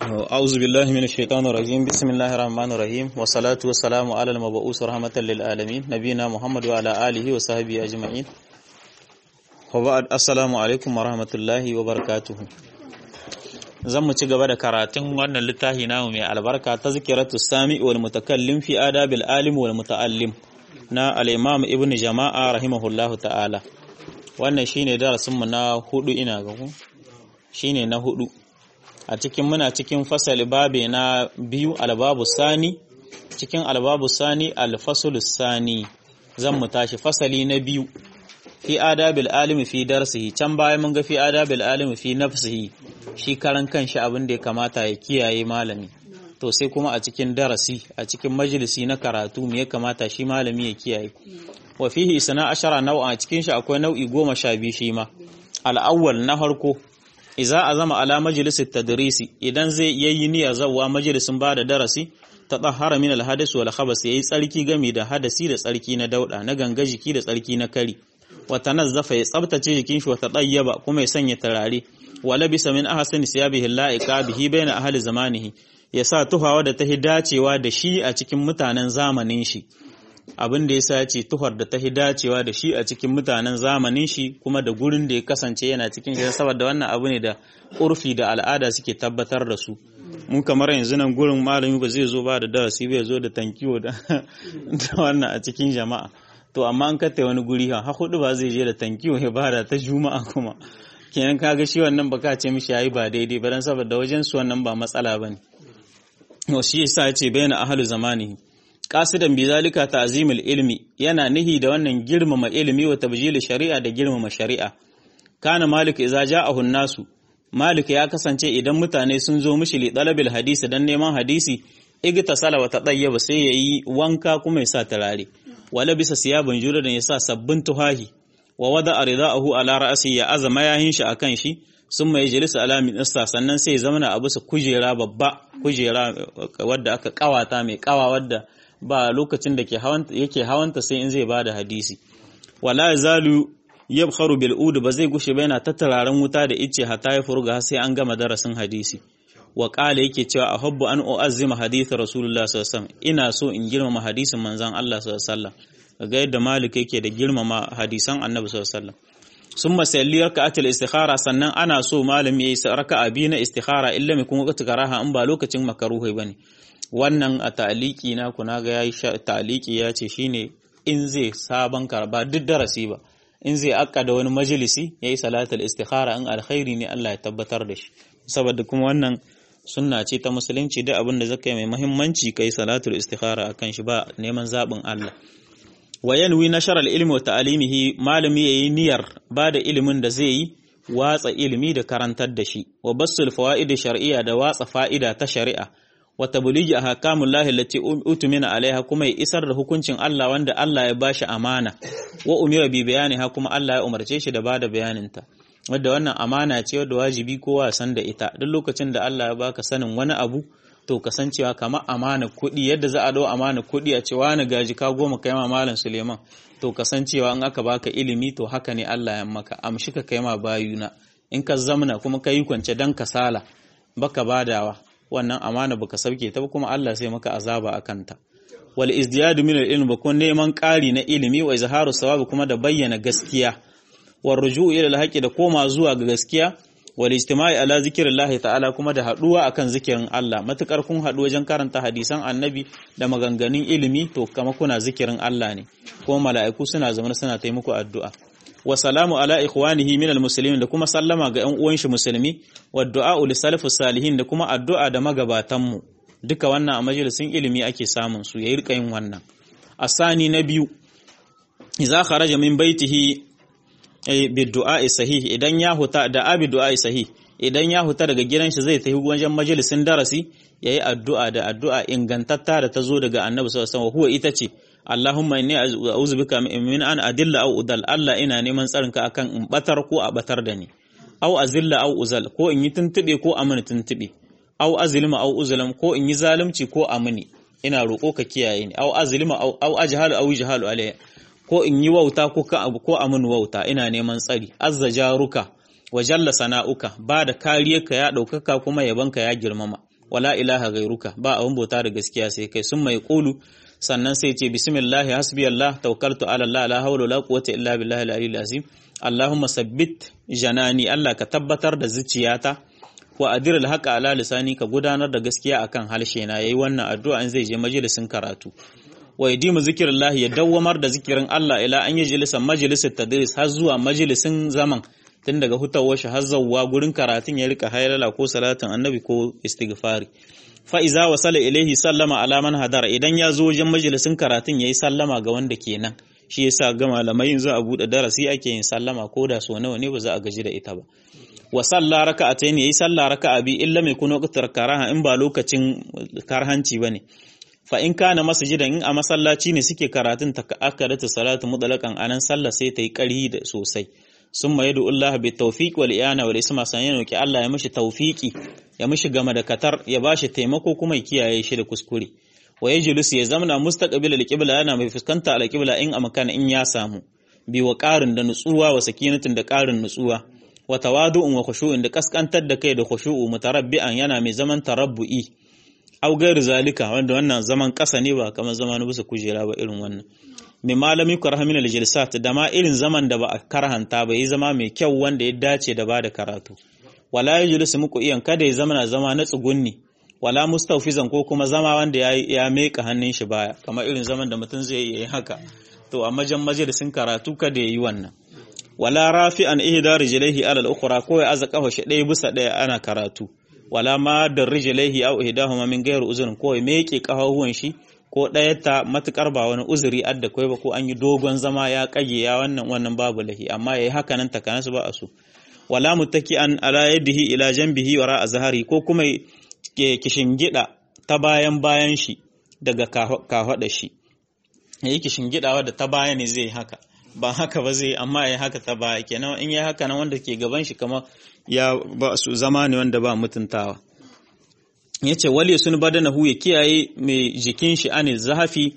أعوذ بالله من الشيطان الرجيم بسم الله الرحمن الرحيم والصلاة والسلام على المبعوث رحمة للعالمين نبينا محمد وعلى آله وصحبه أجمعين وبعد السلام عليكم ورحمة الله وبركاته zan mu ci gaba da karatun wannan littafi namu mai albarka ta zikiratu sami wal mutakallim fi adabil alim wal muta'allim na al-imam ibn jama'a rahimahullahu ta'ala wannan shine darasin mu na hudu ina ga ku shine na hudu a cikin muna cikin fasali babe na biyu albabu sani cikin albabu sani alfasulus sani zan mu tashi fasali na biyu fi adabil alimi fi darsihi can baya mun ga fi adabil alimi fi nafsihi shi karan kanshi abin da ya kamata ya kiyaye malami to sai kuma a cikin darasi a cikin majalisi na karatu me ya kamata shi malami ya kiyaye wa fihi isna ashara nau'a cikin shi akwai nau'i goma sha biyu shi ma al-awwal na farko iza azama ala majalisit tadrisi idan zai yayi niyya zawwa majalisin ba da darasi ta tahara min al-hadas wal khabas yayi tsarki game da hadasi da tsarki na dauda na ganga jiki da tsarki na kari wa tanazzafa ya tsabtace jikin shi wa tadayyaba kuma ya sanya turare wa labisa min ahsani siyabihi la'iqa bihi baina ahli zamanihi ya sa tuhawa da ta dacewa da shi a cikin mutanen zamanin shi abin da yasa ce tuhar da ta dacewa da shi a cikin mutanen zamanin shi kuma da gurin da ya kasance yana cikin shi saboda wannan abu ne da urfi da al'ada suke tabbatar da su mun kamar yanzu nan gurin malami ba zai zo ba da darasi bai zo da tankiyo da wannan a cikin jama'a to amma an katta wani guri ha hudu ba zai je da tankiyo ya bada ta juma'a kuma kenan kaga shi wannan baka ce mishi yayi ba daidai ba dan saboda wajen su wannan ba matsala bane to shi yasa ya ce bayyana ahlu zamanihi qasidan bi zalika ta'zimul ilmi yana nihi da wannan girmama ilimi wa tabjil shari'a da girmama shari'a kana malik idza ja'ahu nasu malik ya kasance idan mutane sun zo mishi li talabil hadisi dan neman hadisi igtasala wa tadayyaba sai yayi wanka kuma ya sa turare wala bisa siyaban juradan ya sa sabbin tuhahi wa wada ridaahu ala ra'si ya azama yahin shi akan shi summa yajlisu ala min ista sannan sai ya zamana a bisa kujera babba kujera wadda aka kawata mai kawa wadda ba lokacin da yake hawanta sai in zai ba da hadisi wala zalu yabkharu bil ud ba zai gushe ba yana tattararen wuta da ice hatta ya furga sai an gama darasin hadisi wa qala yake cewa ahabbu an uazzima hadith rasulullah sallallahu alaihi wasallam ina so in girmama hadisin manzon Allah sallallahu alaihi wasallam ga yadda malik yake da girmama hadisan annabi sallallahu alaihi wasallam summa salli raka'atul istikhara sannan ana so malami yayi raka'a biyu na istikhara illa mai kuma karaha in ba lokacin makaruhi bane wannan a ta'aliki na kuna ga yayi ta'aliki ya ce shine in zai sabon karba duk darasi ba in zai akka da wani majalisi yayi salatul istikhara in alkhairi ne Allah ya tabbatar da shi saboda kuma wannan sunna ce ta musulunci duk abin da zaka yi mai muhimmanci kai salatul istikhara akan shi ba neman zabin Allah wa yanwi nashar al-ilmi wa ta'limihi malami yayi niyyar ba da ilimin da zai yi watsa ilimi da karantar da shi wa basul fawaid shar'iyya da watsa fa'ida ta shari'a wa tabligi ahkamullahi allati utumina alaiha kuma ya isar da hukuncin Allah wanda Allah ya bashi amana wa umira bi bayaniha kuma Allah ya umarce shi da bada bayaninta wadda wannan amana ce wadda wajibi kowa san da ita duk lokacin da Allah ya baka sanin wani abu to kasancewa kamar amana kuɗi yadda za a dau amana kuɗi a cewa na gaji ka goma kai ma malam Suleiman to kasancewa in aka baka ilimi to haka ne Allah ya maka amshi ka kai ma bayuna in ka zamna kuma ka yi kwance dan kasala baka badawa wannan amana baka sauke ta kuma Allah sai maka azaba akan ta wal izdiyadu min al-ilm bakun neman ƙari na ilimi wa izharu sawabi kuma da bayyana gaskiya war ruju'u ila al da koma zuwa ga gaskiya wal ijtima'i ala zikrillahi ta'ala kuma da haduwa akan zikirin Allah matukar kun hadu wajen karanta hadisan annabi da maganganun ilimi to kama kuna zikirin Allah ne kuma mala'iku suna zama suna taimako addu'a wa salamu ala ikhwanihi min almuslimin da kuma sallama ga ƴan uwan shi musulmi wa du'a li salafus salihin da kuma addu'a da magabatan mu duka wannan a majalisin ilimi ake samun su yayi rika yin wannan asani na biyu idza kharaja min baitihi bi du'a sahih idan ya huta da abi du'a sahih idan ya huta daga gidan shi zai tafi wajen majalisin darasi yayi addu'a da addu'a ingantatta da ta zo daga annabi sallallahu alaihi wasallam huwa ita ce Allahumma inni a'udhu bika min an adilla aw udal Allah ina neman tsarinka akan in batar ko a batar da ni aw azilla aw uzal ko in yi tuntube ko a mini tuntube aw azlima aw uzlam ko in yi zalunci ko a mini ina roƙo ka kiyaye ni aw azlima aw aw ajhalu aw jahalu alayya ko in yi wauta ko ka ko a mini wauta ina neman tsari azza jaruka wa jalla sana'uka ba da kariyarka ya ɗaukaka kuma yabanka ya girmama wala ilaha gairuka ba abun bauta da gaskiya sai kai sun mai qulu sannan sai ce bismillah hasbi Allah tawakkaltu ala Allah la hawla wala quwwata illa billahi al-aliyyil azim Allahumma sabbit janani Allah ka tabbatar da zuciyata wa adir al-haqa ala lisani ka gudanar da gaskiya akan halshe na yayi wannan addu'a in zai je majalisin karatu wa yadimu zikrillah ya dawwamar da zikirin Allah ila an yi jilisa majalisar tadris har zuwa majalisin zaman tun daga hutawar shi har zawwa gurin karatun ya rika haylala ko salatin annabi ko istighfari fa iza wasala ilaihi sallama ala man hadara idan ya zo wajen majalisin karatun yayi sallama ga wanda kenan shi yasa ga malamai za a bude darasi ake yin sallama ko da so nawa ne ba za a gaji da ita ba wa salla raka'atayn yayi salla raka'a bi illa mai kuno qtar karaha in ba lokacin karhanci bane fa in kana masjidan in a masallaci ne suke karatun ta akadatu salatu mutlaqan anan sallah sai ta yi ƙarhi da sosai summa yadu Allah bi tawfiq wal iyana wal isma san yana ki Allah ya mishi tawfiki ya mishi gama da katar ya bashi taimako kuma ya kiyaye shi da kuskure wa yajlis ya zamna mustaqbil al qibla yana mai fuskanta al qibla in a makana in ya samu bi wa qarin da nutsuwa wa sakinatin da qarin nutsuwa wa tawadu'un wa khushu'in da kaskantar da kai da khushu'u mutarabbi'an yana mai zaman tarabbu'i au gairu zalika wanda wannan zaman ƙasa ne ba kamar zama na bisa kujera ba irin wannan mai malami karha min aljilsat da ma irin zaman da ba a karhanta ba yi zama mai kyau wanda ya dace da bada karatu wala yajlisu muku iyan kada ya zama na zama na tsugunni wala mustawfizan ko kuma zama wanda ya ya meka hannun shi baya kamar irin zaman da mutum zai yi haka to a majan majalisin karatu kada ya yi wannan wala rafi'an ihda rijlaihi ala al-ukhra ko ya aza kafa shi ɗaya bisa ɗaya ana karatu wala ma da rijlaihi aw ihdahuma min ghairi uzrin ko ya meke kafafuwan shi ko ɗaya ta matukar ba wani uzuri adda kai ba ko an yi dogon zama ya kage ya wannan wannan babu lahi amma yayi haka nan takanasu ba a so wala muttaki'an ala yadihi ila janbihi wara azhari ko kuma kishingida ta bayan bayan shi daga kahwada shi yayi kishingidawa da ta baya ne zai haka ba haka ba zai amma ya haka ta baya kenan in ya haka nan wanda ke gaban shi kamar ya ba su zama ne wanda ba mutuntawa yace wali sun badanahu ya kiyaye mai jikin shi anil zahafi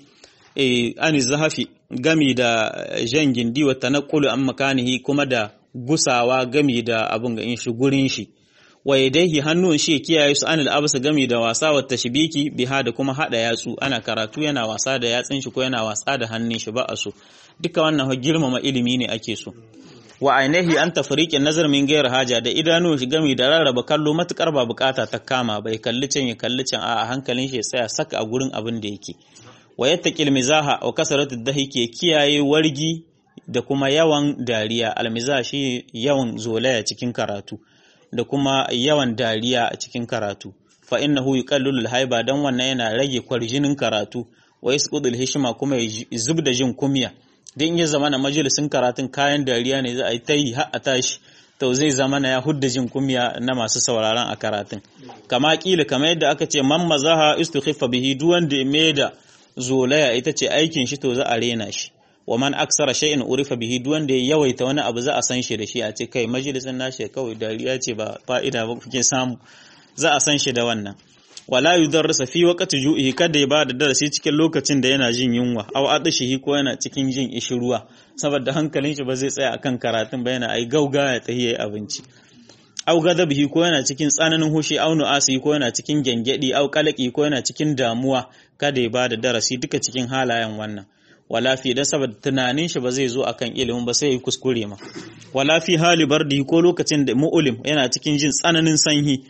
eh anil zahafi gami da jan gindi wa tanaqqulu an makanihi kuma da gusawa gami da abun ga in shi gurin shi wa yadaihi hannun shi kiyaye su anil absa gami da wasa wa tashbiki biha da kuma hada yatsu ana karatu yana wasa da yatsin shi ko yana wasa da hannun shi ba a so duka wannan girmama ilimi ne ake so wa ainihi an tafriqin nazar min gairar haja da idanu shi gami da rarraba kallo matukar ba bukata ta kama bai kalli can ya kalli can a hankalin shi ya tsaya saka a gurin abin da yake wa yattaqil mizaha wa kasaratu dahiki kiyaye wargi da kuma yawan dariya almizah shi yawan zolaya cikin karatu da kuma yawan dariya a cikin karatu fa innahu yuqallilu alhaiba dan wannan yana rage kwarjinin karatu wa yasqudul hishma kuma ya zubda jin kumya dan ya zama na majalisin karatun kayan dariya ne za a yi ta yi har a tashi to zai zama na ya hudda jin kumya na masu sauraron a karatun kama kila kamar yadda aka ce man mazaha istukhiffa bihi duk wanda ya da zolaya ita ce aikin shi to za a rena shi wa man aksara shay'in urifa bihi duk wanda ya yawaita wani abu za a san shi da shi a ce kai majalisin nashi kawai dariya ce ba fa'ida ba kuke samu za a san shi da wannan wala yudarrisa fi waqti ju'ihi kada ya bada darasi cikin lokacin da yana jin yunwa aw adashihi ko yana cikin jin ishiruwa saboda hankalin shi ba zai tsaya akan karatun ba yana ai gauga ya tahiya abinci aw gadabihi ko yana cikin tsananin hushi aw nu'asi ko yana cikin gengedi aw qalaqi ko yana cikin damuwa kada ya bada darasi duka cikin halayen wannan wala fi dan saboda tunanin shi ba zai zo akan ilimin ba sai ya kuskure ma wala fi hali bardi ko lokacin da mu'ulim yana cikin jin tsananin sanyi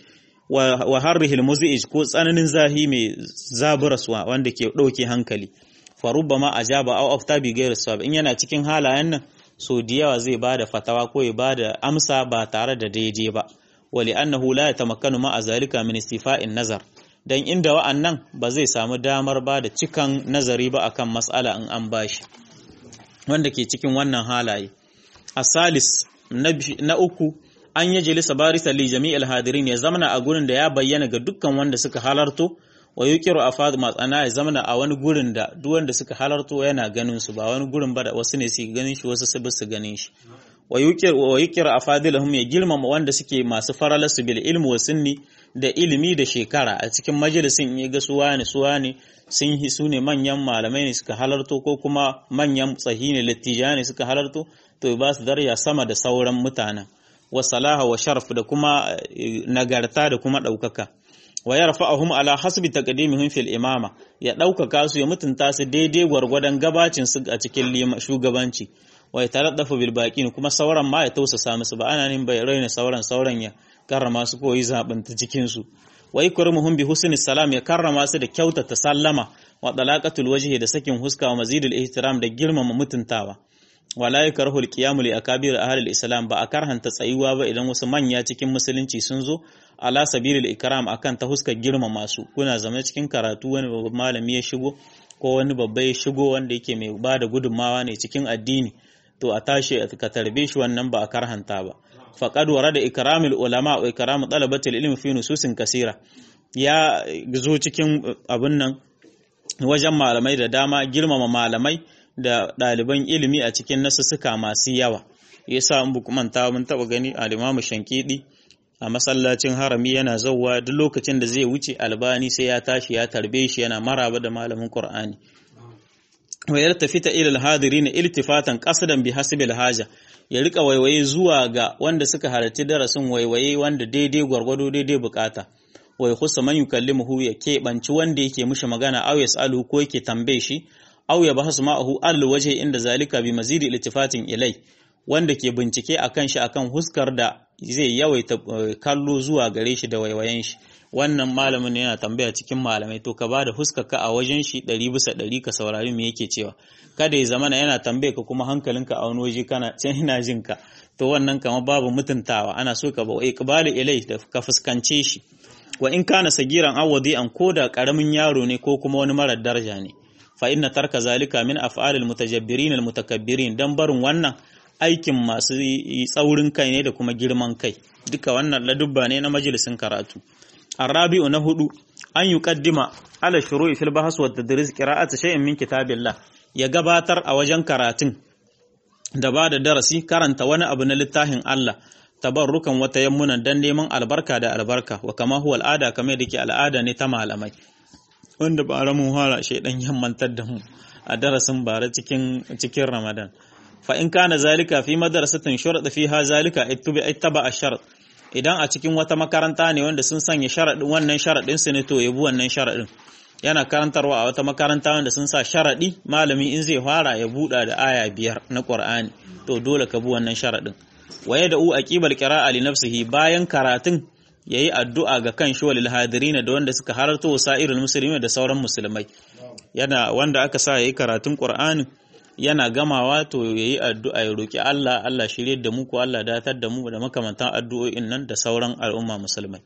wa harrihil muzi'ij ko tsananin zahi mai zaburaswa wanda ke ɗauke hankali fa rubbama ajaba aw afta bi ghairi sawab in yana cikin halayen nan so da yawa zai bada fatawa ko ya bada amsa ba tare da daidai ba wali annahu la yatamakkanu ma azalika min istifa'in nazar dan inda wa'annan ba zai samu damar ba da cikan nazari ba akan mas'ala in an bashi wanda ke cikin wannan halaye asalis na uku an yi jalisa barisa li jami'il hadirin ya zamana a gurin da ya bayyana ga dukkan wanda suka halarto wa yuqiru afad matsana ya zamana a wani gurin da duk wanda suka halarto yana ganin su ba wani gurin ba da wasu ne su ganin shi wasu su su ganin shi wa yuqiru wa yuqiru afadilahum ya girmama wanda suke masu faralasu bil ilmi wa sunni da ilimi da shekara a cikin majalisin ya ga suwa ne suwa ne sun yi su ne manyan malamai ne suka halarto ko kuma manyan tsahi ne littija ne suka halarto to ba su daraja sama da sauran mutanen wa salaha wa sharaf da kuma nagarta da kuma ɗaukaka wa yarfa'uhum ala hasbi taqdimihim fil imama ya ɗaukaka su ya mutunta su daidai gwargwadon gabacin su a cikin shugabanci wa ya taraddafu bil baqin kuma sauran ma ya tausasa musu ba ana nin bai raina sauran sauran ya karrama su koyi zabin ta cikin su wa yakrimuhum bi husni salam ya karrama su da kyautata sallama wa dalaqatul wajhi da sakin huska wa mazidul ihtiram da girmama mutuntawa wala yakrahu al-qiyam li akabir ahli al-islam ba a karhanta tsayuwa ba idan wasu manya cikin musulunci sun zo ala sabilil ikram akan ta huskar girmama su kuna zama cikin karatu wani babban malami ya shigo ko wani babba ya shigo wanda yake mai bada gudunmawa ne cikin addini to a tashi ka tarbe shi wannan ba a karhanta ba faqad warada ikramul ulama wa ikramu talabatil ilmi fi nususin kasira ya zo cikin abun nan wajen malamai da dama girmama malamai da ɗaliban ilimi a cikin nasussuka masu yawa yasa in buku manta mun taɓa gani al-Imam Shankidi a masallacin harami yana zauwa duk lokacin da zai wuce albani sai ya tashi ya tarbe shi yana maraba da malamin Qur'ani wa yartafita ila al-hadirin iltifatan qasdan bi hasbil haja ya rika waiwaye zuwa ga wanda suka halarci darasin waiwaye wanda daidai gwargwado daidai bukata wa yakhussa man yukallimuhu ya keɓanci wanda yake mishi magana aw yasalu ko yake tambaye shi aw ya bahasu ma'ahu al waje inda zalika bi mazidi iltifatin ilai wanda ke bincike akan shi akan huskar da zai yawaita kallo zuwa gare shi da waiwayen shi wannan malamin yana tambaya cikin malamai to ka bada huskarka a wajen shi ɗari bisa ɗari ka saurari me yake cewa kada ya zamana yana tambaye ka kuma hankalinka a wani waje kana can ina jin ka to wannan kama babu mutuntawa ana so ka ba iqbalu ilai da ka fuskance shi wa in kana sagiran awadi an koda karamin yaro ne ko kuma wani marar daraja ne fa inna tarka zalika min af'alil mutajabbirin al mutakabbirin dan barin wannan aikin masu tsaurin kai ne da kuma girman kai duka wannan ladubba ne na majalisin karatu arabi'u na hudu an yuqaddima ala shuru'i fil bahs wa tadris qira'ati shay'in min kitabillah ya gabatar a wajen karatun da ba da darasi karanta wani abu na littafin Allah tabarrukan wata yammunan dan neman albarka da albarka wa kama huwa al'ada kamar da ke al'ada ne ta malamai wanda ba ramun fara shaidan yammantar da mu a darasin bara cikin cikin Ramadan fa in kana zalika fi madrasatin shurada fiha zalika ittubi ittaba ash-shart idan a cikin wata makaranta ne wanda sun sanya sharadin wannan sharadin su ne to yabi wannan sharadin yana karantarwa a wata makaranta wanda sun sa sharadi malami in zai fara ya buɗa da aya biyar na Qur'ani to dole ka bi wannan sharadin waye da u aqibal qira'a li nafsihi bayan karatun yayi addu'a ga kan shi walil hadirina da wanda suka halarta wasa'irul muslimin da sauran musulmai yana wanda aka sa yayi karatun Qur'ani yana gamawa to yayi addu'a ya roki Allah Allah shirye da mu ko Allah datar da mu da makamantan addu'o'in nan da sauran al'umma musulmai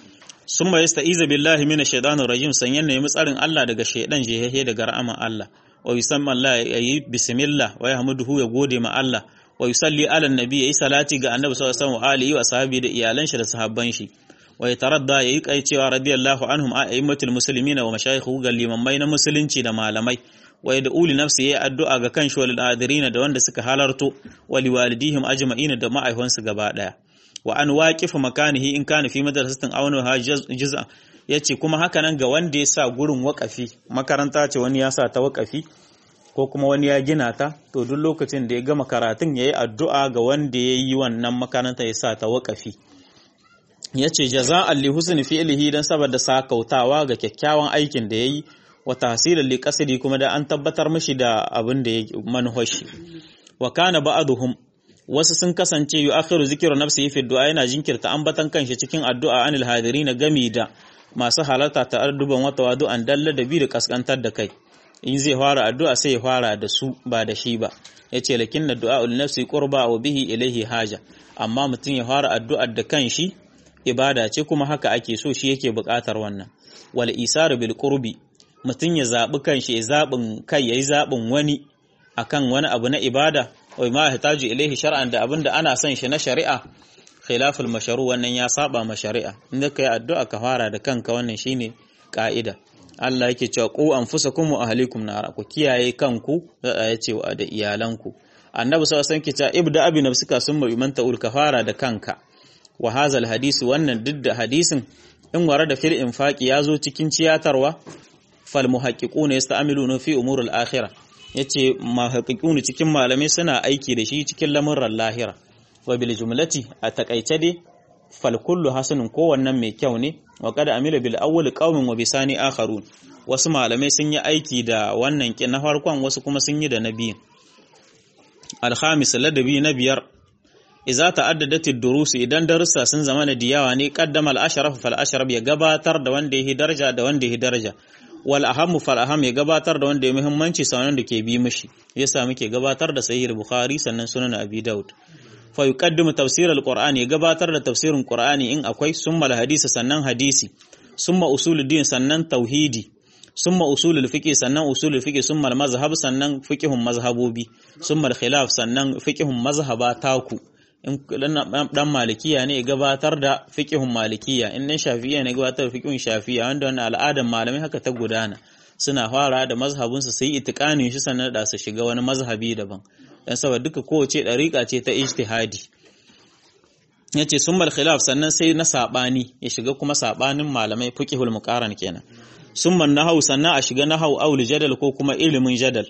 summa yasta'iza billahi minash shaitanir rajim sanyan ne tsarin Allah daga shaidan jehehe daga rahama Allah wa yusamma Allah yayi bismillah wa yahmuduhu ya gode ma Allah wa yusalli ala nabi yayi salati ga annabi sallallahu alaihi wa alihi wa sahabi da iyalan shi da sahabban shi wa yataradda yayi kai cewa radiyallahu anhum a'immatul muslimina wa mashayikhu ga limamai na musulunci da malamai wa yad'u li nafsi yayi addu'a ga kan shi wal adirina da wanda suka halarto wa liwalidihim ajma'ina da ma'aikansu gaba daya wa an waqifa makanihi in kana fi madrasatin aw ha juz'a yace kuma haka nan ga wanda ya sa gurin wakafi makaranta ce wani ya sa ta wakafi ko kuma wani ya gina ta to duk lokacin da ya gama karatun yayi addu'a ga wanda ya yi wannan makaranta ya sa ta wakafi yace jaza'an li husni fi'lihi dan saboda sakautawa ga kyakkyawan aikin da yayi wa tahsilan li qasdi kuma da an tabbatar mishi da abin da ya manhoshi wa kana ba'duhum wasu sun kasance yu akhiru zikru nafsihi fi du'a yana jinkirta ambatan kanshi cikin addu'a anil hadirin gami da masu halarta ta arduban wata wadu'an dalla da bi da kaskantar da kai in zai fara addu'a sai ya fara da su ba da shi ba yace lakinna du'a ul nafsi qurba wa bihi ilayhi haja amma mutum ya fara addu'ar da kanshi ibada ce kuma haka ake so shi yake buƙatar wannan wal isaru bil qurbi mutum ya zabi kanshi ya zabin kai yayi zabin wani akan wani abu na ibada wai ma yahtaju ilaihi shar'an da abinda ana son shi na shari'a khilaful mashru wannan ya saba ma shari'a inda kai addu'a ka fara da kanka wannan shine ka'ida Allah yake cewa ku anfusakum wa ahlikum nar ku kiyaye kanku da ya ce da iyalanku annabi sallallahu alaihi wasallam ke ibda abi nafsika summa biman ta'ul ka fara da kanka wa hazal hadisi wannan duk da hadisin in wara da fil infaqi yazo cikin ciyatarwa fal muhaqqiquna yasta'miluna fi umuril akhirah yace muhaqqiquna cikin malamai suna aiki da shi cikin lamuran lahira wa bil jumlati a takaice dai fal kullu hasanun kowannan mai kyau ne wa qad amila bil awwal qaumin wa bisani akharun wasu malamai sun yi aiki da wannan kin na farkon wasu kuma sun yi da na biyu al-khamis ladabi na biyar idza ta'addadat ad-durus idan darussa sun zama da diyawa ne qaddama al-ashraf fal ashraf ya gabatar da wanda yake daraja da wanda yake daraja wal aham fal aham ya gabatar da wanda ya muhimmanci sanan da ke bi mishi yasa muke gabatar da sahih bukhari sannan sunan abi daud fa yuqaddimu tafsir al-qur'ani ya gabatar da tafsirin qur'ani in akwai summa al-hadisi sannan hadisi summa usuluddin sannan tauhidi summa usulul fiqh sannan usulul fiqh summa al-mazhab sannan fiqhun mazhabobi summa al-khilaf sannan fiqhun mazhaba taku in dan malikiya ne gabatar da fiqhun malikiya in dan shafi'iyya ne gabatar da fiqhun shafi'iyya wanda wannan al'adar malamai haka ta gudana suna fara da mazhabin su sai itiqanin shi sannan da su shiga wani mazhabi daban dan saboda duka kowace dariƙa ce ta ijtihadi yace summal khilaf sannan sai na sabani ya shiga kuma sabanin malamai fiqhul muqaran kenan summan nahau sannan a shiga nahau aul jadal ko kuma ilimin jadal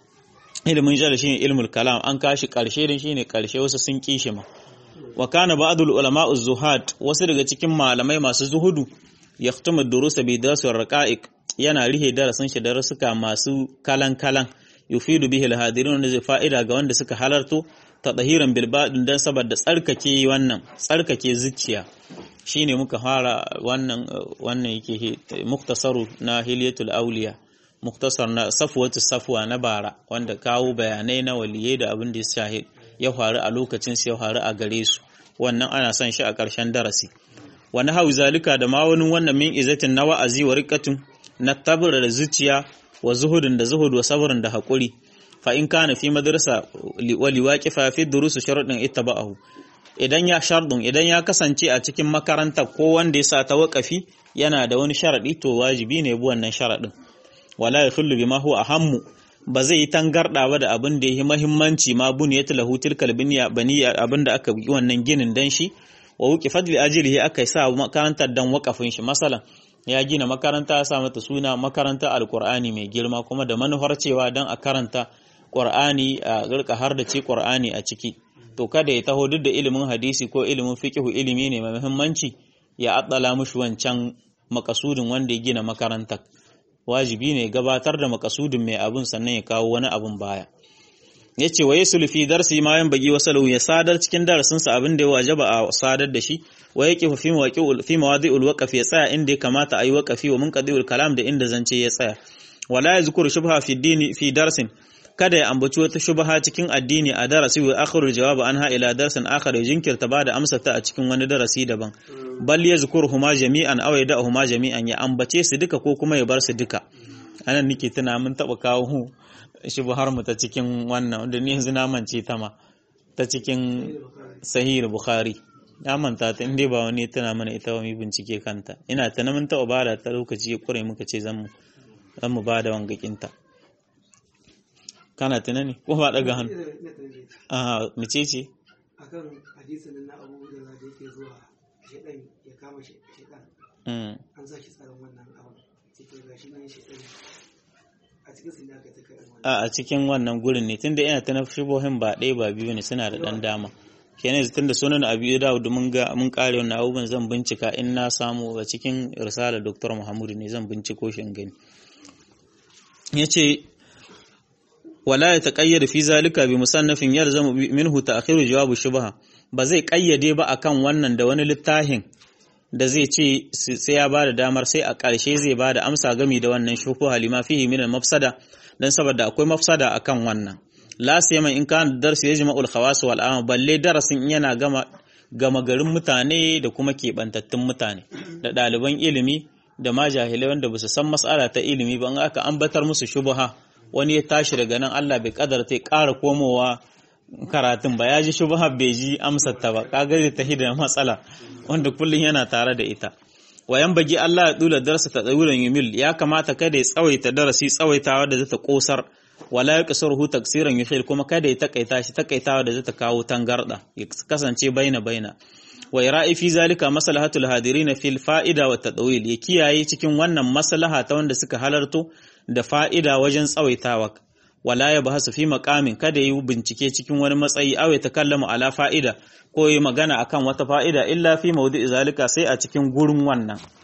ilimin jadal shine ilmul kalam an kashi karshe din shine karshe wasu sun kishi ma wa kana ba'dul ulama az-zuhad wasu daga cikin malamai masu zuhudu yahtumu durusa bi darsu raqa'iq yana rihe darasin shi darasuka masu kalan kalan yufidu bihi al-hadirin wanda zai fa'ida ga wanda suka halarto tadahiran bil badin dan saboda tsarkake wannan tsarkake zuciya shine muka fara wannan wannan yake muktasaru na hilyatul auliya muktasar na safwatu safwa na bara wanda kawo bayanai na waliyai da abin da ya shahid ya faru a lokacin sai ya faru a gare su wannan ana son shi a ƙarshen darasi wani hau zalika da ma wani wannan min izatin na wa'azi wa riqatun na tabra da zuciya wa zuhudin da zuhud wa sabrin da haƙuri fa in kana fi madrasa wa liwaqifa fi durusu sharuɗin ittaba'ahu idan ya shardun idan ya kasance a cikin makaranta ko wanda ya sa ta waƙafi yana da wani sharaɗi to wajibi ne bi wannan sharaɗin wala ya khullu bima huwa ahammu ba zai yi tangarda ba da abin da yake muhimmanci ma buniyat lahu tilkal baniya baniya abin da aka yi wannan ginin dan shi wa wuqi fadli ajlihi aka sa makarantar dan waƙafin shi masalan ya gina makaranta ya sa mata suna makaranta alqur'ani mai girma kuma da manufar cewa dan a karanta qur'ani a rika har da ce qur'ani a ciki to kada ya taho duk da ilimin hadisi ko ilimin fiqhu ilimi ne mai muhimmanci ya addala mushi wancan makasudin wanda ya gina makarantar wajibi ne gabatar da makasudin mai abun sannan ya kawo wani abun baya ya ce wa yesu fi darsi ma yan bagi wasalu ya sadar cikin darasinsa abin da ya wajaba a sadar da shi wa yake fi mawaqi fi mawadi'ul waqf ya tsaya inda ya kamata ayi waqafi wa munqadi'ul kalam da inda zance ya tsaya wala yazkuru shubha fi dini fi darsin kada ya ambaci wata shubha cikin addini a darasi wa akhirul jawab anha ila darsin akhar jinkirta bada amsa ta a cikin wani darasi daban bal yazkuruhuma jami'an aw yada'uhuma jami'an ya ambace su duka ko kuma ya bar su duka anan nake tuna mun taba kawo shubhar mu ta cikin wannan wanda ni yanzu na mance ta ma ta cikin sahih bukhari na manta ta inda ba wani tana mana ita wa mu bincike kanta ina ta mun taba bada ta lokaci ya kure muka ce zan mu zan mu bada wangakinta kana tunani ko ba daga hannu a mace ce akan hadisin na abu da za da yake zuwa shedan ya kama shedan an sa shi tsaron wannan abin cikin gashi nan shedan a cikin sun aka ta kai wannan a a cikin wannan gurin ne tunda ina ta na shubohin ba ɗaya ba biyu ne suna da ɗan dama kenan yanzu tunda sunan abu da mun ga mun kare wannan abubuwan zan bincika in na samu a cikin risala dr muhammadu ne zan binciko shi in gani yace wala ya taƙayyada fi zalika bi musannafin yalzamu minhu ta'khiru jawabu shubha ba zai ƙayyade ba akan wannan da wani littafin da zai ce sai ya bada damar sai a ƙarshe zai bada amsa gami da wannan shubha lima fihi min mafsada dan saboda akwai mafsada akan wannan la siyama in kan darsi yajma'ul khawas wal am balle darasin yana gama gama garin mutane da kuma keɓantattun mutane da ɗaliban ilimi da ma jahilai wanda ba su san mas'ala ta ilimi ba in aka ambatar musu shubha wani ya tashi daga nan Allah bai kadarta ya ƙara komowa karatun ba ya ji shubha bai ji amsar ta ba kaga zai tahi da matsala wanda kullum yana tare da ita wayan bagi Allah ya dula darasa ta tsawuran yumil ya kamata kada ya tsawaita darasi tsawaitawa da zata kosar wala ya kasarhu taksiran yuhil kuma kada ya takaita shi takaitawa da zata kawo tangarda ya kasance baina baina wa ira'i fi zalika maslahatul hadirin fil fa'ida wa tadawil ya kiyaye cikin wannan maslaha ta wanda suka halarto da fa'ida wajen tsawaitawa wala ya bahasu fi maqamin kada yi bincike cikin wani matsayi aw ya takallamu ala fa'ida ko yi magana akan wata fa'ida illa fi mawdi'i zalika sai a cikin gurin wannan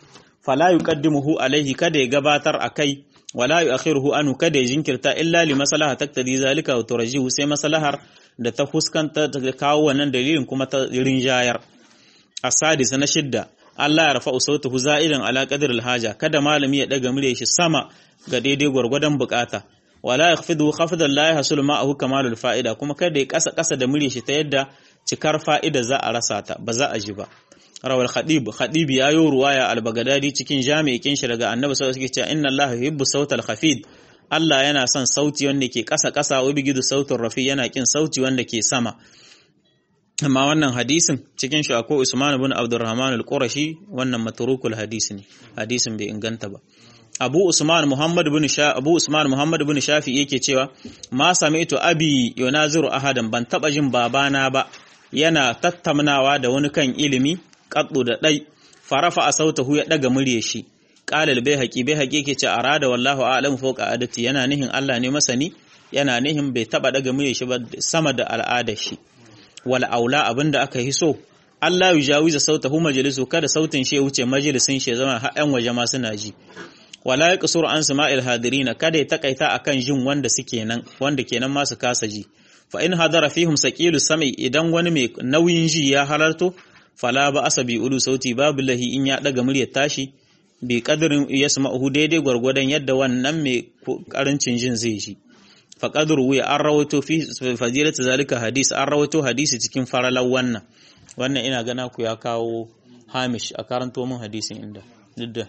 fala yuqaddimuhu alaihi kada ya gabatar akai wala yu'akhiruhu anhu kada ya jinkirta illa li maslaha taktadi zalika wa turjihu sai maslahar da ta fuskanta ta kawo wannan dalilin kuma ta rinjayar asadisa na shidda Allah ya rafa'u sautahu za'idan ala qadril haja kada malami ya daga murya shi sama ga daidai gwargwadon bukata wala yakhfidu khafdan la yahsul ma'ahu kamalul fa'ida kuma kada ya kasa kasa da murya shi ta yadda cikar fa'ida za a rasa ta ba za a ji ba rawal khadib khadib ya yi ruwaya al-bagdadi cikin jami'in shi daga annabi sallallahu alaihi wasallam inna allaha yuhibbu sautal khafid Allah yana son sauti wanda ke kasa kasa wa bigidu sautin rafi yana kin sauti wanda ke sama amma wannan hadisin cikin shi akwai Usman ibn Abdurrahman al-Qurashi wannan matrukul hadisi ne hadisin bai inganta ba Abu Usman Muhammad ibn Sha Abu Usman Muhammad ibn Shafi yake cewa ma sami'tu abi yunaziru ahadan ban taba jin babana ba yana tattaunawa da wani kan ilimi qaddu da dai farafa a sautahu ya daga murye shi qala al-bayhaqi bayhaqi yake ce arada wallahu a'lamu fawqa adati yana nihin Allah ne masani yana nihin bai taba daga murye shi ba sama da al'adar shi wal aula abinda aka yi so Allah ya jawiza sautahu majalisu kada sautin shi ya wuce majalisin shi zama har ƴan waje ma suna ji wala ya qasuru an sama'il hadirina kada ya takaita akan jin wanda suke nan wanda kenan ma su kasa ji fa in hadara fihim saqilu sam'i idan wani mai nauyin ji ya halarto fala ba asabi ulu sauti babu lahi in ya daga muryar tashi bi qadrin yasma'uhu daidai gwargwadon yadda wannan mai karancin jin zai ji fa qadru ya an rawato fi fadilatu zalika hadis an rawato hadisi cikin faralan wannan wannan ina gana ku ya kawo hamish a karanto min hadisin inda didda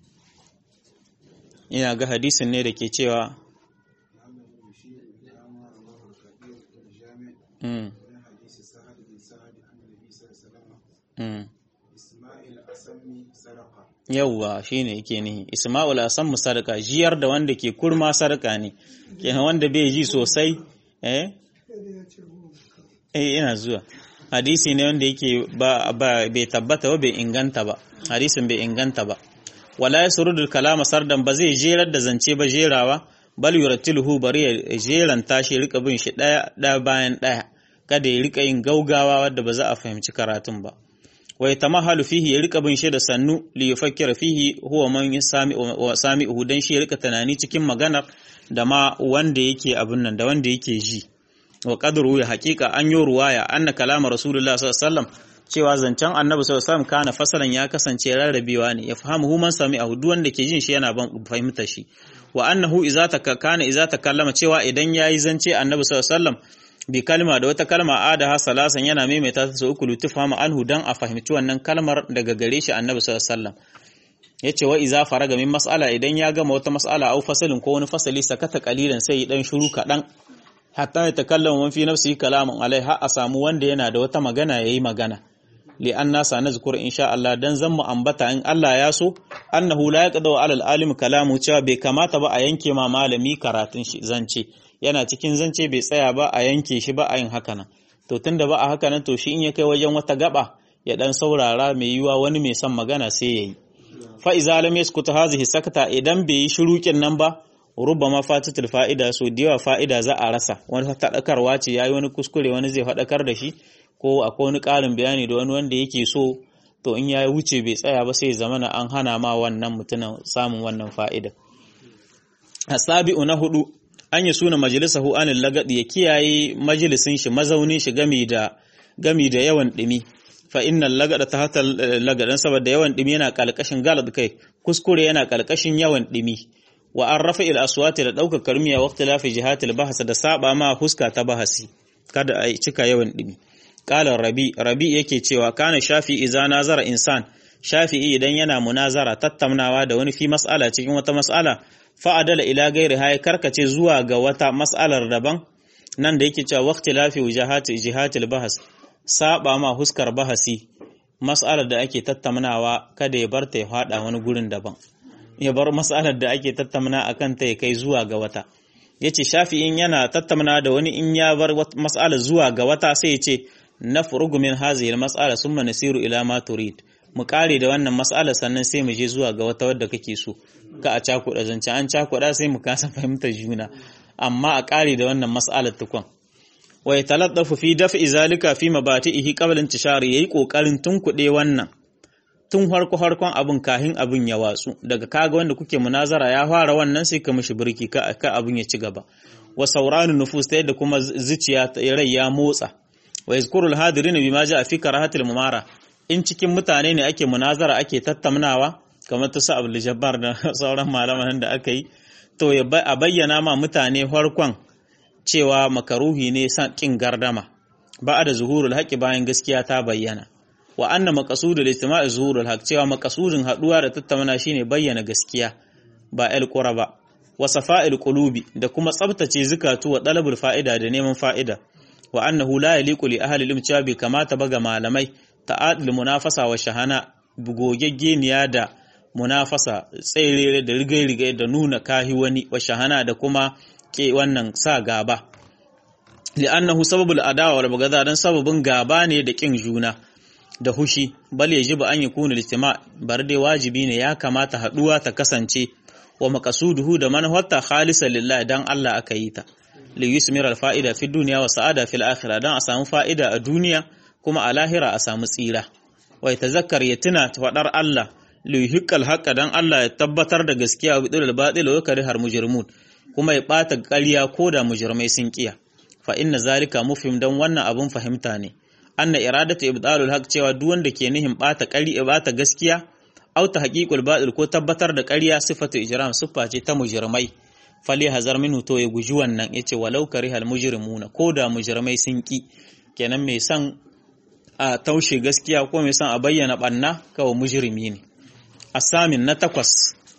ina ga hadisin ne da ke cewa Mm. Mm. yauwa shine yake nihi isma'ul asam sadaka jiyar da wanda ke kurma sadaka ne kenan wanda bai ji sosai eh eh ina zuwa hadisi ne wanda yake ba bai tabbata ba bai inganta ba hadisin bai inganta ba wala yasrudul kalama sardan ba zai jerar da zance ba jerawa bal yurattiluhu bari ya jeranta shi rika bin shi daya daya bayan daya kada ya rika yin gaugawa wadda ba za a fahimci karatun ba wa yatamahalu fihi ya rika bin shi da sannu li yufakkira fihi huwa man yasami wa sami'uhu dan shi ya rika tunani cikin maganar da ma wanda yake abin nan da wanda yake ji wa qadru ya haqiqa an yi ruwaya anna kalama rasulullah sallallahu alaihi wasallam cewa zancen annabi sallallahu alaihi wasallam kana fasalan ya kasance rarrabewa ne ya fahimu man sami'ahu duk wanda ke jin shi yana ban fahimta shi wa annahu idza kana idza takallama cewa idan yayi zance annabi sallallahu alaihi wasallam bi kalma da wata kalma adaha salasan yana maimaita ta sau uku lutufama anhu dan a fahimci wannan kalmar daga gare shi annabi sallallahu alaihi wasallam yace wa iza faraga min mas'ala idan ya gama wata mas'ala au fasalin ko wani fasali sakata qalilan sai dan shiru kadan hatta ya takallama man fi nafsihi kalaman alai har a samu wanda yana da wata magana yayi magana li anna sanazkur insha Allah dan zan mu ambata in Allah ya so annahu la yaqdu ala al-alim kalamu cewa bai kamata ba a yanke ma malami karatun shi zance yana cikin zance bai tsaya ba a yanke shi ba a yin haka nan to tunda ba a haka nan to shi in ya kai wajen wata gaba ya dan saurara mai yiwa wani mai son magana sai yayi fa iza lam yaskutu hazihi sakata idan bai yi shurukin nan ba rubbama fatatul fa'ida so da yawa fa'ida za a rasa wani fadakarwa ce yayi wani kuskure wani zai fadakar da shi ko akwai wani ƙarin bayani da wani wanda yake so to in ya wuce bai tsaya ba sai zamana an hana ma wannan mutumin samun wannan fa'ida asabi'u na hudu an yi suna majalisahu anil lagadi ya kiyaye majalisin shi mazaunin shi gami da gami da yawan dimi fa innal lagada ta hata lagadan saboda yawan dimi yana kalkashin galad kai kuskure yana kalkashin yawan dimi wa an rafa il aswati da ɗaukar karmiya waqti lafi jihatil bahasa da saba ma huska ta bahasi kada a cika yawan dimi qala rabi rabi yake cewa kana shafi idza nazara insan shafi'i idan yana munazara tattaunawa da wani fi mas'ala cikin wata mas'ala fa'adala ila gairi ya karkace zuwa ga wata mas'alar daban nan da yake cewa waqti lafi wujahati jihatil bahas saba ma huskar bahasi mas'alar da ake tattaunawa kada ya bar ta ya fada wani gurin daban ya bar mas'alar da ake tattauna akan ta ya kai zuwa ga wata yace shafi'in yana tattauna da wani in ya bar mas'alar zuwa ga wata sai ya ce nafrugu min hadhihi al-mas'ala summa nasiru ila ma turid mu kare da wannan mas'alar sannan sai mu je zuwa ga wata wadda kake so ka a cakuɗa zance an cakuɗa sai mu kasa fahimtar juna amma a kare da wannan mas'alar tukun wa yataladdafu fi daf'i zalika fi mabatihi qabla intishari yayi kokarin tunkuɗe wannan tun harko harkon abin kahin abin ya watsu daga kaga wanda kuke munazara ya fara wannan sai ka mishi birki ka ka abin ya ci gaba wa sauranu nufus ta yadda kuma zuciya rai ya motsa wa yazkurul hadirin bima ja'a fi karahatil mumara in cikin mutane ne ake munazara ake tattaunawa kamar ta sa Abdul Jabbar da sauran malaman da aka yi to a bayyana ma mutane farkon cewa makaruhi ne san kin gardama ba da zuhurul haqqi bayan gaskiya ta bayyana wa anna maqsudul istima'i zuhurul haqq cewa maqsudin haduwa da tattauna shine bayyana gaskiya ba el qura ba wa safa'il qulubi da kuma tsabtace zukatu wa talabul fa'ida da neman fa'ida wa annahu la yaliqu li ahli ilm cewa bai kamata ba ga malamai ta'adul munafasa wa shahana gogeggeniya da munafasa tsere da rigai-rigai da nuna kahi wani wa shahana da kuma ke wannan sa gaba li'annahu sababul adawa wal bagada dan sababin gaba ne da kin juna da hushi bal yajibu an yakuna listima bar dai wajibi ne ya kamata haduwa ta kasance wa maqasuduhu da manhawatta khalisan lillahi dan Allah aka yi ta li yusmir al fa'ida fi dunya wa sa'ada fil akhirah dan a samu fa'ida a duniya kuma a lahira a samu tsira wai tazakkar ya tuna fadar Allah li yuhiqqal haqqa dan Allah ya tabbatar da gaskiya wa bidul batil wa yakrihar mujrimun kuma ya bata ƙarya ko da mujrimai sun kiya fa inna zalika mufhim dan wannan abun fahimta ne anna iradatu ibdalul haq cewa duk wanda ke nihin bata ƙari bata gaskiya aw ta haqiqul batil ko tabbatar da ƙarya sifatu ijram siffa ce ta mujrimai fali hazar minhu to ya guji wannan yace walau karihal mujrimuna ko da mujrimai sun ki kenan mai san a taushe gaskiya ko mai san a bayyana banna kawai mujrimi ne asamin na takwas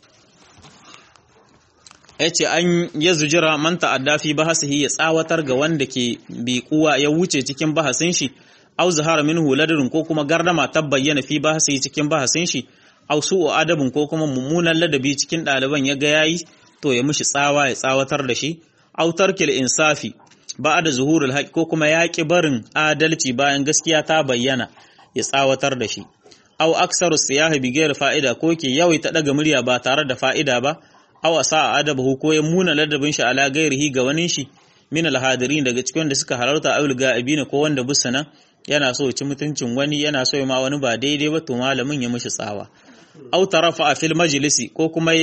yace an ya zujira man ta'adda fi bahasihi ya tsawatar ga wanda ke biƙuwa ya wuce cikin bahasin shi aw zahara minhu ladrun ko kuma gardama ta bayyana fi bahasihi cikin bahasin shi aw su'u adabin ko kuma mummunan ladabi cikin ɗaliban ya ga yayi to ya mishi tsawa ya tsawatar da shi aw tarkil insafi ba'da zuhurul haqq ko kuma ya ki barin adalci bayan gaskiya ta bayyana ya tsawatar da shi aw aksaru siyahi bi ghairi fa'ida ko ke yawaita daga murya ba tare da fa'ida ba aw asa adabahu ko ya muna ladabin shi ala gairihi ga wani shi min alhadirin daga cikin da suka halarta awul ga'ibina ko wanda busa nan yana so ya ci mutuncin wani yana so ya ma wani ba daidai ba to malamin ya mishi tsawa aw tarafa a fil majlisi ko kuma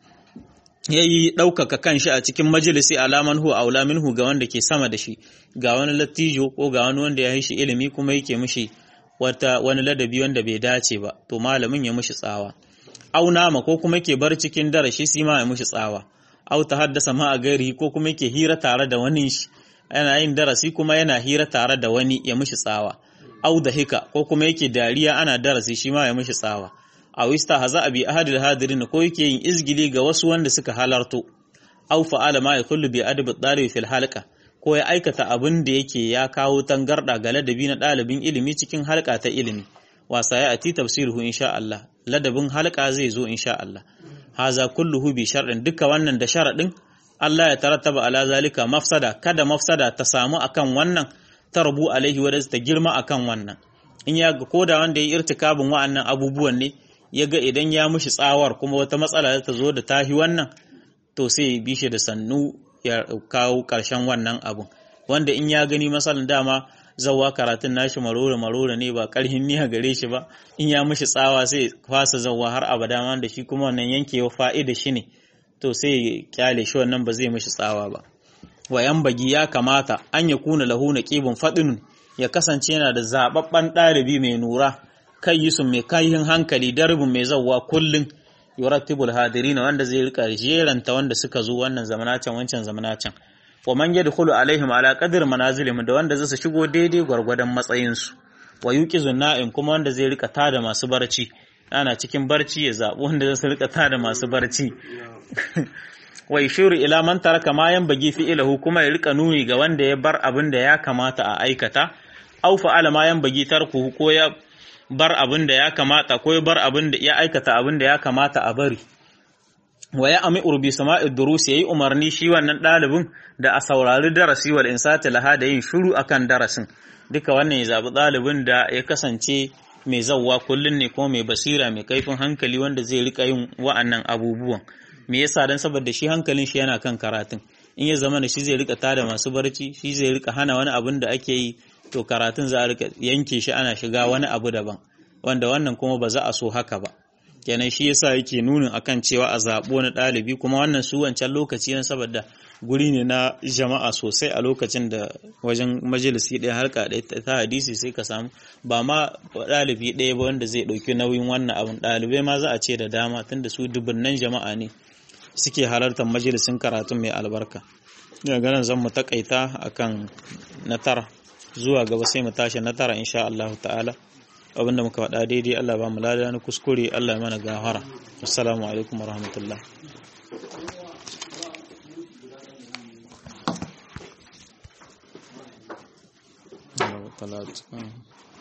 yayi ɗaukaka kanshi a cikin majalisi alaman hu aula minhu ga wanda ke sama da shi ga wani lattijo ko ga wani wanda ya yi shi ilimi kuma yake mishi wata wani ladabi wanda bai dace ba to malamin ya mishi tsawa au nama ko kuma yake bar cikin darashi shi ma ya mishi tsawa au ta haddasa ma a gari ko kuma yake hira tare da wani shi yana yin darasi kuma yana hira tare da wani ya mishi tsawa au da hika ko kuma yake dariya ana darasi shi ma ya mishi tsawa aw haza abi ahadil hadirin ko yake yin izgili ga wasu wanda suka halarto aw fa'ala ma yakullu bi adab ad fil halqa ko ya aikata abin da yake ya kawo tangarda ga ladabi na dalibin ilimi cikin halka ta ilimi wasa ya ati tafsiruhu insha Allah ladabin halka zai zo insha Allah haza kulluhu bi shar'in duka wannan da sharadin Allah ya tarattaba ala zalika mafsada kada mafsada ta samu akan wannan tarbu alaihi wa ta girma akan wannan in ya ga koda wanda ya irtikabin wa'annan abubuwan ne ya ga idan ya mushi tsawar kuma wata matsala ta zo da tahi wannan to sai ya bi shi da sannu ya kawo ƙarshen wannan abun wanda in ya gani matsalan dama zawa karatun nashi marore marore ne ba ƙarhin niya gare shi ba in ya mushi tsawa sai fasa zawa har abada wanda shi kuma wannan yankewa fa'ida shi ne to sai ya kyale shi wannan ba zai mushi tsawa ba wayan bagi ya kamata an ya kuna lahu na ƙibin faɗin ya kasance yana da zaɓaɓɓen ɗalibi mai nura kai yi su mai kayan hankali darbin mai zauwa kullum yurattibul hadirina wanda zai rika jeranta wanda suka zo wannan zamanacin wancan zamanacin wa man yadkhulu alaihim ala qadri manazilihim da wanda zai shigo daidai gwargwadon matsayin su wa yuqizun na'im kuma wanda zai rika tada masu barci ana cikin barci ya zabi wanda zai rika tada masu barci wa yushiru ila man taraka ma yanbaghi fi ilahu kuma ya rika nuni ga wanda ya bar abin da ya kamata a aikata aw fa'ala ma yanbaghi tarkuhu ko ya bar abin da ya kamata ko ya bar abin da ya aikata abin da ya kamata a bari wa ya ami urbi sama'id durus yayi umarni shi wannan dalibin da a saurari darasi wal insati laha da yin shiru akan darasin duka wannan ya zabi dalibin da ya kasance mai zawwa kullun ne ko mai basira mai kaifin hankali wanda zai rika yin wa'annan abubuwan me yasa dan saboda shi hankalin shi yana kan karatun in ya zama da shi zai rika tada masu barci shi zai rika hana wani abin da ake yi to karatun za a rika yanke shi ana shiga wani abu daban wanda wannan kuma ba za a so haka ba kenan shi yasa yake nunin akan cewa a zaɓo wani ɗalibi kuma wannan su wancan lokaci ne saboda guri ne na jama'a sosai a lokacin da wajen majalisi ɗaya harka ɗaya ta hadisi sai ka samu ba ma ɗalibi ɗaya ba wanda zai ɗauki nauyin wannan abin ɗalibai ma za a ce da dama tunda su dubunnan jama'a ne suke halartar majalisin karatun mai albarka daga ganin zan mu takaita akan na tara zuwa gaba sai mu tashi na tara insha Allah ta'ala abinda muka faɗa daidai Allah ba mu lada na kuskure Allah ya mana gahara assalamu alaikum warahmatullah talata